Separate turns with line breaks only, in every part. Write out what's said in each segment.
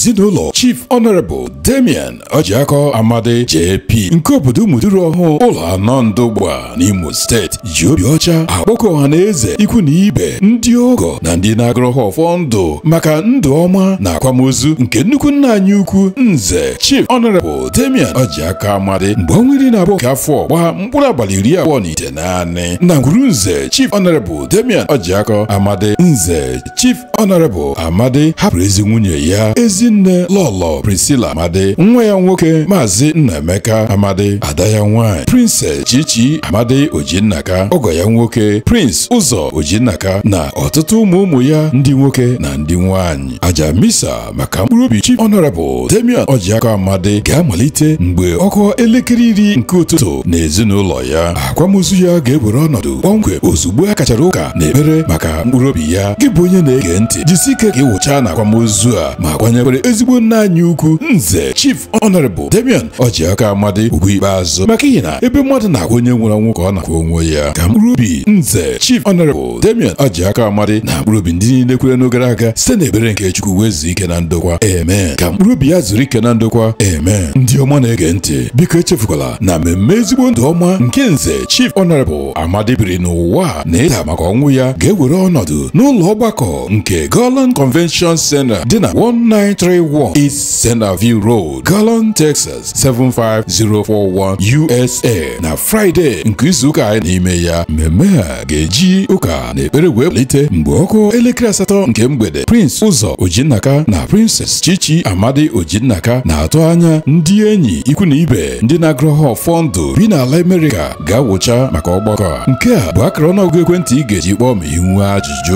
ezinụlọ Chief Honorable Damian Ọjịakọ Amadi JP nke obodo Umuduru ọhụụ ụlọ anọ ndụgba n'Imo steeti ji obi ọcha akpọkọ ọha na eze ikwu na ibe ndị ọgọ na ndị na-agụrụ ha ọfọ ndụ maka ndụ ọma na akwamozu nke nnukwu nna anyị ukwu nze Chief Honorable Damian Ọjịakọ Amadi mgbe ọnwa iri na abụọ nke afọ gbaa mkpụrụ abalị iri abụọ na ite naanị na ngwuru nze Chief Honorable Damian Ọjịakọ Amadi nze Chief Honorable Amadi hapụrụ ezi nwunye ya ezinne lọlọ Priscilla Amadi nwa ya nwoke maazị Nnaemeka Amadi ada ya nwanyị Princess Chichi Amadi Ojinnaka ọgọ ya nwoke Prince Ụzọ Ojinnaka na ọtụtụ ụmụ ụmụ ya ndị nwoke na ndị nwanyị aja misa maka mkpụrụ obi Chief Honorable Damian Ọjịakọ Amadi ga-amalite mgbe ọkụ elekere iri nke ụtụtụ na ezinụlọ ya akwamozu ya ga-ewere ọnọdụ kpọmkwem ozugbo a kachara ụka na ekpere maka mkpụrụ obi ya gị bụ onye na-ege ntị jisi ike ka ịwụcha na akwamozu a ma kwanyekwere ezigbo nna anyị ukwu nze Chief Honorable Damian Ọjịakọ Amadi ugwu ikpeazụ maka ihi na ebe mmadụ na-akwa onye nwụrụ anwụ ka ọ na-akwa onwe ya ka mkpụrụ obi nze Chief Honorable Damian Ọjịakọ Amadi na mkpụrụ obi ndị niile kwere n'ogara aga site n'ebere nke Chukwu wezuo ike na ndokwa amen ka mkpụrụ obi ya zuru ike na ndokwa amen ndị ọma na-ege ntị biko echefukwala na mmemme ezigbo ndụ ọma nke nze Chief Honorable Amadi biri n'ụwa na ịda maka ọnwụ ya ga-ewere ọnọdụ n'ụlọ ọgbakọ nke Garland Convention Center dị na 1931 East Centerview Road Garland, Texas 75041 USA na Fraịde nke izuụka anyị n'ime ya mmemme a ga-eji ụka na ekpere wee malite mgbe ọkụ elekere asatọ nke mgbede Prince Ụzọ Ojinnaka na Princess Chichi Amadi Ojinnaka na-atụ anya ndị enyi ikwu na ibe ndị na-agụrụ ha ọfọ ndụ bi n'ala Amerịka ga-awụcha maka ọgbakọ a nke a bụ akara ọnụọgụgụ ekwentị ị ga-eji kpọọ ma ị nwee ajụjụ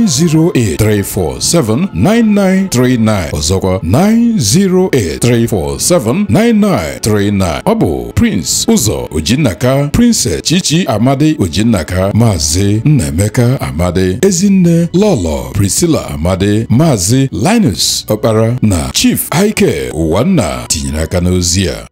908-347-9939 ọzọkwa 908-347-9939 ọ bụ Prince Ụzọ Ojinnaka Princess Chichi Amadi Ojinnaka Maazị Nnaemeka Amadi Ezinne Lọlọ Priscilla Amadi Maazị Linus Ọkpara na Chief Ike Ụwanna tinyere aka n'ozi a